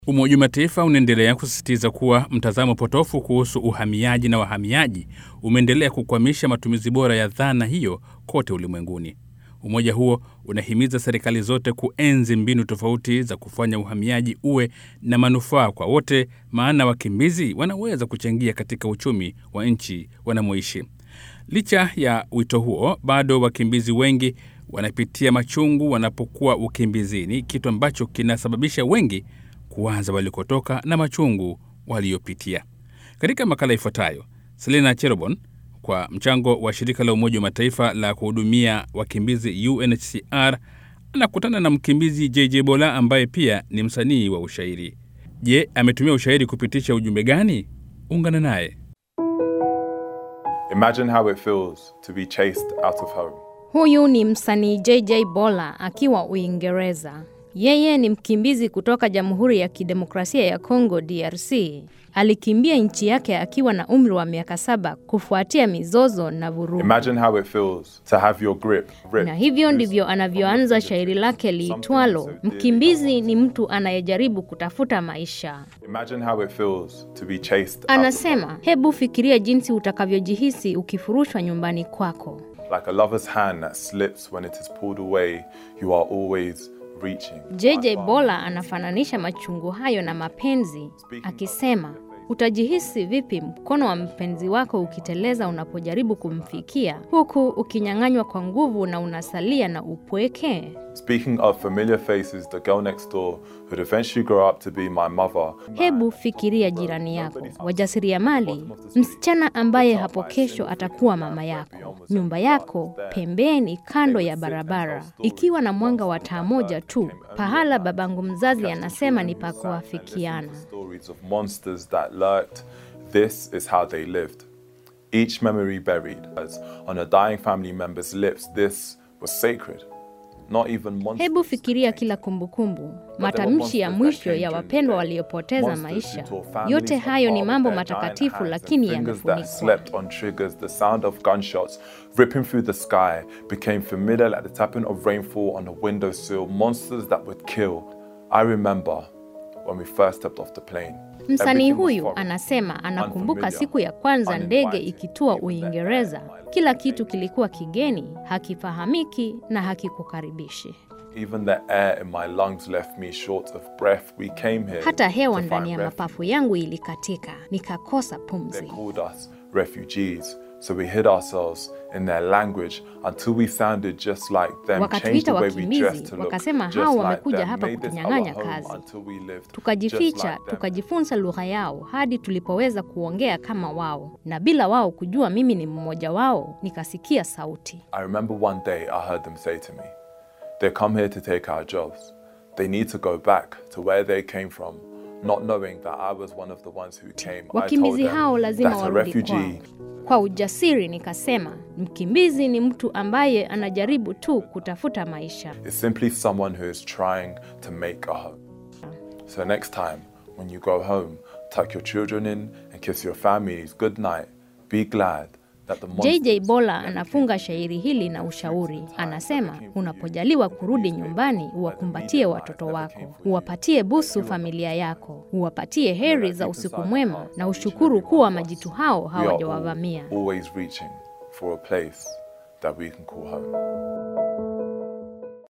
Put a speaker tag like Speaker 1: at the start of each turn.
Speaker 1: Umoja wa Mataifa unaendelea kusisitiza kuwa mtazamo potofu kuhusu uhamiaji na wahamiaji umeendelea kukwamisha matumizi bora ya dhana hiyo kote ulimwenguni. Umoja huo unahimiza serikali zote kuenzi mbinu tofauti za kufanya uhamiaji uwe na manufaa kwa wote, maana wakimbizi wanaweza kuchangia katika uchumi wa nchi wanamoishi. Licha ya wito huo, bado wakimbizi wengi wanapitia machungu wanapokuwa ukimbizini, kitu ambacho kinasababisha wengi kuanza walikotoka na machungu waliyopitia. Katika makala ifuatayo, Selena Cherobon kwa mchango wa shirika la Umoja wa Mataifa la kuhudumia wakimbizi UNHCR anakutana na mkimbizi JJ Bola ambaye pia ni msanii wa ushairi. Je, ametumia ushairi kupitisha ujumbe gani? Ungana naye.
Speaker 2: Imagine how it feels to be chased out of home.
Speaker 3: Huyu ni msanii JJ Bola akiwa Uingereza. Yeye ni mkimbizi kutoka Jamhuri ya Kidemokrasia ya Kongo DRC. Alikimbia nchi yake akiwa na umri wa miaka saba kufuatia mizozo na vurugu.
Speaker 2: Imagine how it feels to have your grip ripped.
Speaker 3: Na hivyo ndivyo anavyoanza shairi lake liitwalo Mkimbizi ni mtu anayejaribu kutafuta maisha.
Speaker 2: Imagine how it feels to be chased out of
Speaker 3: Anasema, hebu fikiria jinsi utakavyojihisi ukifurushwa nyumbani kwako.
Speaker 2: home. Like a lover's hand that slips when it is pulled away, you are always reaching.
Speaker 3: JJ Bola anafananisha machungu hayo na mapenzi akisema, utajihisi vipi mkono wa mpenzi wako ukiteleza unapojaribu kumfikia huku ukinyang'anywa kwa nguvu na unasalia na upweke?
Speaker 2: Speaking of familiar faces, the girl next door who'd eventually grow up to be my mother.
Speaker 3: Hebu fikiria jirani yako, wajasiriamali, msichana ambaye hapo kesho atakuwa mama yako, nyumba yako pembeni, kando ya barabara, ikiwa na mwanga wa taa moja tu, pahala babangu mzazi anasema ni pa kuafikiana.
Speaker 2: Stories of monsters that lurked. This is how they lived. Each memory buried, as on a dying family member's lips, this was sacred. Not even monsters.
Speaker 3: Hebu fikiria kila kumbukumbu, matamshi ya mwisho ya wapendwa waliopoteza maisha. Yote hayo ni mambo matakatifu, lakini
Speaker 2: Fingers that
Speaker 3: yamefunikwa.
Speaker 2: slept on triggers, the sound of gunshots ripping through the sky became familiar like the tapping of rainfall on a windowsill. Monsters that would kill. I remember when we first stepped off the plane.
Speaker 3: Msanii
Speaker 2: Everything was
Speaker 3: huyu
Speaker 2: foreign.
Speaker 3: anasema anakumbuka
Speaker 2: unfamiliar,
Speaker 3: siku ya kwanza ndege
Speaker 2: uninviting.
Speaker 3: ikitua
Speaker 2: Even the air
Speaker 3: Uingereza.
Speaker 2: in my lungs
Speaker 3: Kila kitu kilikuwa kigeni, hakifahamiki na hakikukaribishi.
Speaker 2: Even the air in my lungs left me short of breath. We came here.
Speaker 3: Hata hewa
Speaker 2: to
Speaker 3: ndani
Speaker 2: find
Speaker 3: ya
Speaker 2: refuge.
Speaker 3: mapafu yangu ilikatika, nikakosa
Speaker 2: They
Speaker 3: pumzi.
Speaker 2: called us refugees, so we hid ourselves in their language until we sounded just like them. Changed
Speaker 3: Wakatuita
Speaker 2: the way we
Speaker 3: wakimbizi,
Speaker 2: dressed to look
Speaker 3: wakasema
Speaker 2: just
Speaker 3: hao
Speaker 2: like
Speaker 3: wamekuja
Speaker 2: them.
Speaker 3: hapa
Speaker 2: Made this our
Speaker 3: kutunyang'anya
Speaker 2: home
Speaker 3: kazi.
Speaker 2: until we lived just
Speaker 3: Tukajificha,
Speaker 2: like them.
Speaker 3: tukajifunza lugha yao hadi tulipoweza kuongea kama wao, na bila wao kujua mimi ni mmoja wao, nikasikia sauti.
Speaker 2: I remember one day I heard them say to me, They come here to take our jobs. They need to go back to where they came from, not knowing that I was one of the ones who came. I told
Speaker 3: Wakimbizi
Speaker 2: them
Speaker 3: hao lazima
Speaker 2: that a
Speaker 3: warudi kwao.
Speaker 2: refugee
Speaker 3: Kwa ujasiri nikasema, mkimbizi ni mtu ambaye anajaribu tu kutafuta maisha.
Speaker 2: is simply someone who is trying to make a home. So next time, when you go home, tuck your children in and kiss your families good night. Be glad that the monsters
Speaker 3: JJ Bola anafunga shairi hili na ushauri. Anasema, unapojaliwa kurudi nyumbani, uwakumbatie watoto wako, uwapatie busu familia yako, uwapatie heri za usiku mwema na ushukuru kuwa majitu hao
Speaker 2: we are all
Speaker 3: hawajawavamia.
Speaker 2: always reaching for a place that we can call home.